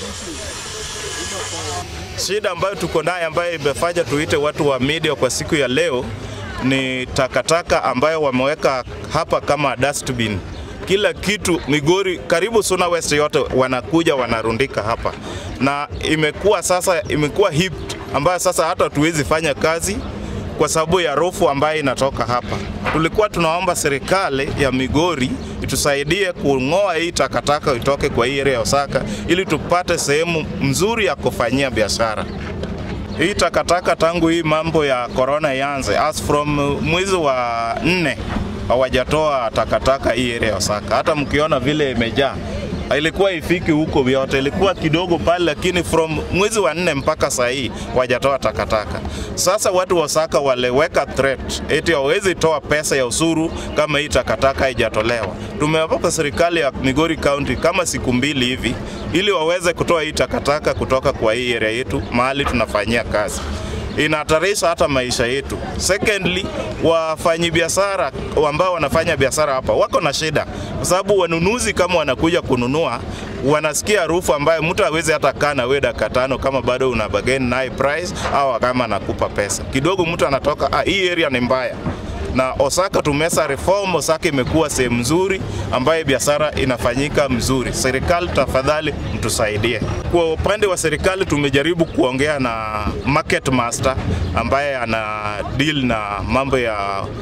Shida ambayo tuko nayo ambayo imefanya tuite watu wa media kwa siku ya leo ni takataka ambayo wameweka hapa kama dustbin. Kila kitu Migori, karibu Suna West yote wanakuja wanarundika hapa, na imekuwa sasa, imekuwa hip ambayo sasa hata hatuwezi fanya kazi kwa sababu ya rufu ambayo inatoka hapa. Tulikuwa tunaomba serikali ya Migori itusaidie kung'oa hii takataka itoke kwa hii area ya Osaka ili tupate sehemu mzuri ya kufanyia biashara. Hii takataka tangu hii mambo ya corona ianze, as from mwezi wa nne hawajatoa takataka hii area ya Osaka. Hata mkiona vile imejaa ilikuwa ifiki huko vyote, ilikuwa kidogo pale, lakini from mwezi wa nne mpaka saa hii wajatoa takataka. Sasa watu wa Osaka waliweka threat eti hawezi toa pesa ya usuru kama hii takataka haijatolewa. Tumewapa serikali ya Migori County kama siku mbili hivi ili waweze kutoa hii takataka kutoka kwa hii area yetu mahali tunafanyia kazi inahatarisha hata maisha yetu. Secondly, wafanyabiashara ambao wanafanya biashara hapa wako na shida, kwa sababu wanunuzi kama wanakuja kununua wanasikia harufu ambayo mtu hawezi hata kaa na wewe dakika tano kama bado una bargain naye price au kama anakupa pesa kidogo, mtu anatoka ah, hii area ni mbaya na Osaka tumesa reform. Osaka imekuwa sehemu nzuri ambayo biashara inafanyika mzuri. Serikali tafadhali mtusaidie. Kwa upande wa serikali tumejaribu kuongea na market master ambaye ana deal na mambo ya,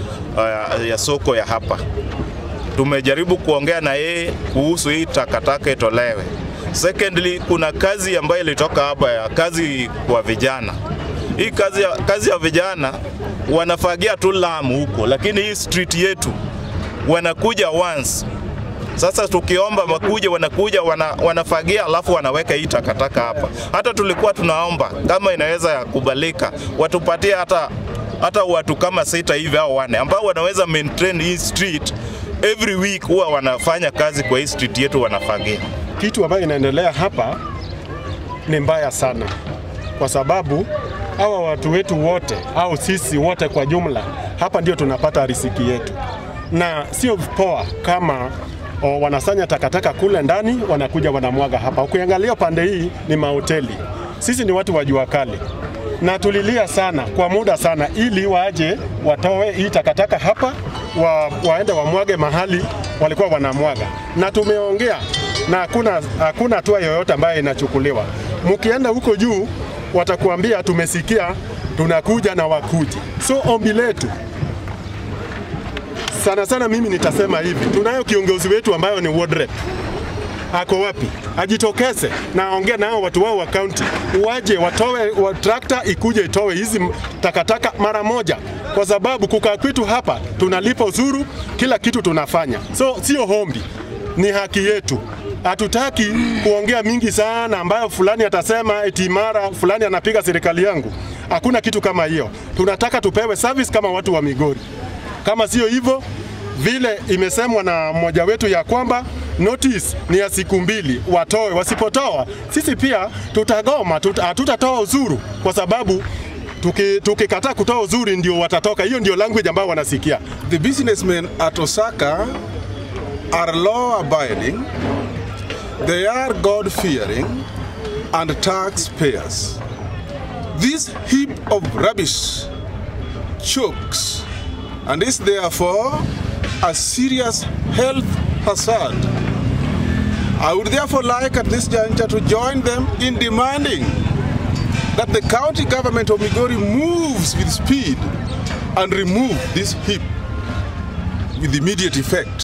ya, ya soko ya hapa. Tumejaribu kuongea na yeye kuhusu hii takataka itolewe. Secondly, kuna kazi ambayo ilitoka hapa ya kazi kwa vijana. Hii kazi ya, kazi ya vijana wanafagia tu Lamu huko, lakini hii street yetu wanakuja once. Sasa tukiomba makuja, wanakuja wana, wanafagia alafu wanaweka hii takataka hapa. Hata tulikuwa tunaomba kama inaweza kubalika, watupatie hata hata watu kama sita hivi au wane ambao wanaweza maintain hii street every week, huwa wanafanya kazi kwa hii street yetu, wanafagia. Kitu ambayo inaendelea hapa ni mbaya sana, kwa sababu hawa watu wetu wote au sisi wote kwa jumla hapa ndio tunapata riziki yetu, na sio poa kama o, wanasanya takataka kule ndani wanakuja wanamwaga hapa. Ukiangalia pande hii ni mahoteli, sisi ni watu wa jua kali na tulilia sana kwa muda sana, ili waje watoe hii takataka hapa wa, waende wamwage mahali walikuwa wanamwaga, na tumeongea na hakuna hakuna hatua yoyote ambayo inachukuliwa. Mkienda huko juu watakuambia tumesikia, tunakuja na wakuji. So ombi letu sana sana, mimi nitasema hivi, tunayo kiongozi wetu ambayo ni ward rep ako wapi? Ajitokeze na aongee nao watu wao wa kaunti, waje watoe wa trakta ikuje itoe hizi takataka mara moja, kwa sababu kukaa kwetu hapa tunalipa uzuru, kila kitu tunafanya, so sio hombi, ni haki yetu. Hatutaki kuongea mingi sana ambayo fulani atasema eti mara fulani anapiga serikali yangu. Hakuna kitu kama hiyo. Tunataka tupewe service kama watu wa Migori. Kama sio hivyo, vile imesemwa na mmoja wetu ya kwamba notice ni ya siku mbili, watoe. Wasipotoa sisi pia tutagoma, tuta, hatutatoa uzuru kwa sababu tukikataa tuki kutoa uzuri ndio watatoka. Hiyo ndio language ambayo wanasikia. The businessmen at Osaka are law abiding, they are God fearing and taxpayers. This heap of rubbish chokes and is therefore a serious health hazard. I would therefore like at this juncture to join them in demanding that the county government of Migori moves with speed and remove this heap with immediate effect.